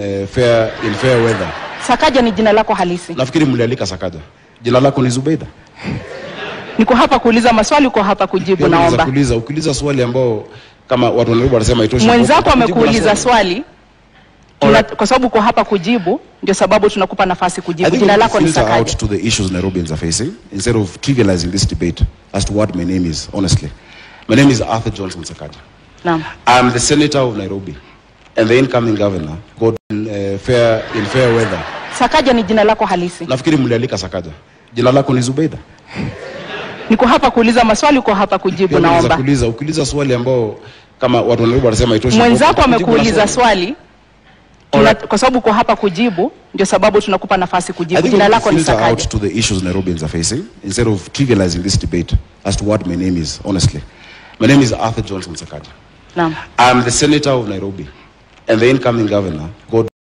uh, fair, in fair weather. Sakaja ni jina lako halisi. Nafikiri mlialika Sakaja. Jina lako ni Zubeida. Niko hapa kuuliza maswali, uko hapa kujibu. Pia unaweza Naomba kuuliza ukiuliza swali ambao kama watu wa Nairobi wanasema haitoshi. mwenzako Jibu na amekuuliza swali tuna, Alright. kwa sababu uko hapa kujibu, ndio sababu tunakupa nafasi I kujibu. think Jina we lako ni filter out Sakaja. to the issues Nairobians are facing instead of trivializing this debate as to what my name is, honestly. My name is Arthur Johnson Sakaja. Naam. I'm the senator of Nairobi and the incoming governor got in, uh, fair, in fair weather. Sakaja ni jina lako halisi. Nafikiri mlialika Sakaja. Jina lako ni Zubeida. Niko hapa kuuliza maswali, uko hapa kujibu. Pia unaweza Naomba kuuliza ukiuliza swali ambao kama watu wa Nairobi wanasema haitoshi. mwenzako Jibu na amekuuliza swali tuna, Alright. kwa sababu uko hapa kujibu, ndio sababu tunakupa nafasi I kujibu. think Jina we lako ni filter out Sakaja. to the issues Nairobians are facing instead of trivializing this debate as to what my name is, honestly. My name is Arthur Johnson Sakaja. Naam. I'm the senator of Nairobi and the incoming governor got